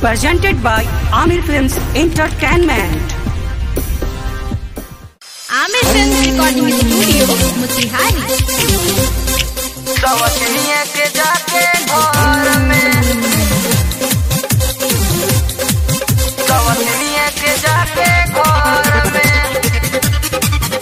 presented by Amir Films Entertainment. Aamir film recording studio Motihari सवतनिया के जाके घर में सवतनिया के जाके घर में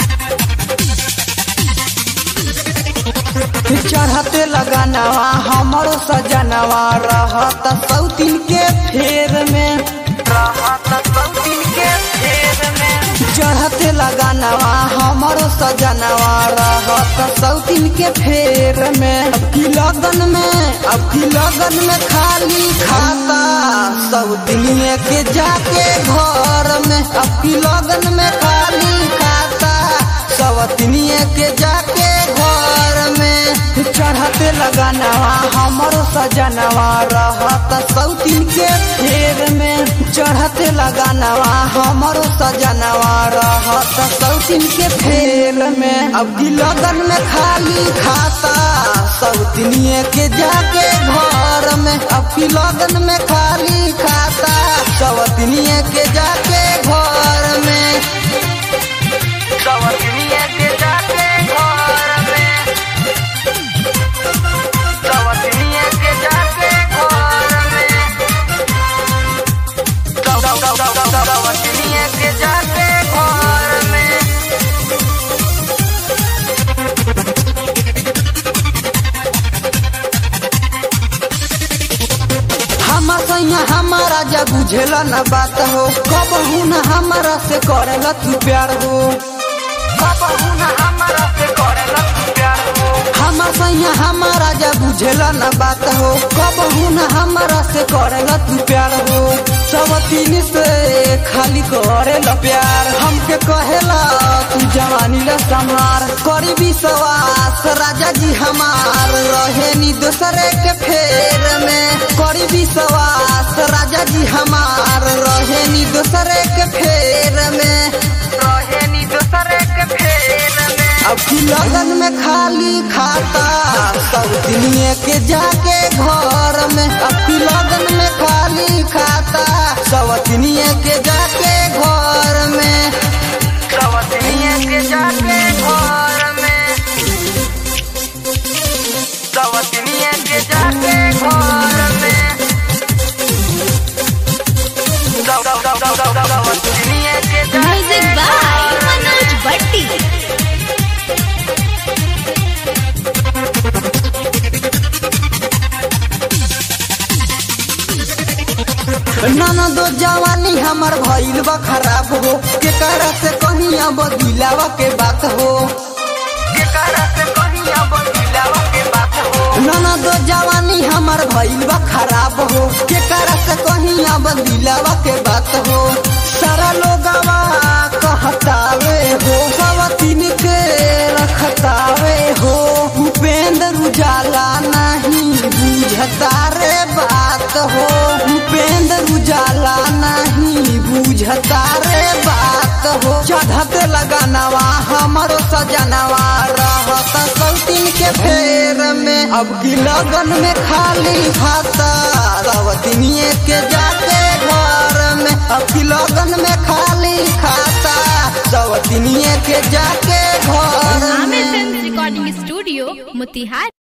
चढ़ते लगानवा हमरो सजनवा रहत सौतीन के फेर में रहत सौतीन के फेर में चढ़ते लगानवा हमरो सजनवा रहत सौतीन के फेर में अब की लगन में अब की लगन में खाली खाता सौतीनिए के जाके घर में अब की लगन में खाली खाता सौतीनिए के जाके घर में चढ़ते लगानवा हमरो सजनवा रहत सौतीन के फेर में चढ़ते लगानवा हमरो सजनवा रहत सौतीन के फेर में अब की लगन में खाली खाता सौतीनिए के जाके घर में अब की लगन में खाली खाता सौतीनिए के जाके घर में सवतनिया के जाके घर में सवतनिया के जाके घर में सवतनिया के जाके घर में हमा सैया हमारा जब बुझेला न बात हो कब न हमारा से करेला तू प्यार हो कबहू न हमरा से करेला तू प्यार हो हमा सैया हमारा जब बुझेला न बात हो कब न हमारा से करेला तू प्यार हो सब तीन से खाली करेला प्यार हमके कहेला तू जवानी ला संभार करी विश्वास राजा जी हमार रहे नी दूसरे के फेर में करी विश्वास राजा जी हमार रहे नी दूसरे के फेर में रहे नी दूसरे के फेर में अब की लगन में खाली खाता सब दुनिया के जाके घर में अब की लगन में खाली खाता सब दुनिया के जाके घर में सवतनिया के जाके घर में सवतनिया के जाके घर में सवतनिया के जाके म्यूजिक बाय मनोज भट्टी नाना दो जवानी हमार भइल बा खराब हो के करा से कहीं अब दिलावा के बात हो केकरा से कहीं अब दिलावा के बात हो नाना दो जवानी हमार भइल बा खराब हो के करा से कहीं अब दिलावा के बात हो सारा लोगवा कहतावे हो सब तीन के रखतावे हो उपेंद्र उजाला नहीं बुझता रे बात हो उपेंद्र उजाला नहीं बुझता रे बात हो चढ़ते लगानवा हमरो सजनवा रहत सौतीन के फेर में अब की लगन में खाली खाता सवतीनिए के जाके घर में अब की लगन में खाली खाता सवतीनिए के जाके घर आमिर में फिल्म रिकॉर्डिंग स्टूडियो मोतिहारी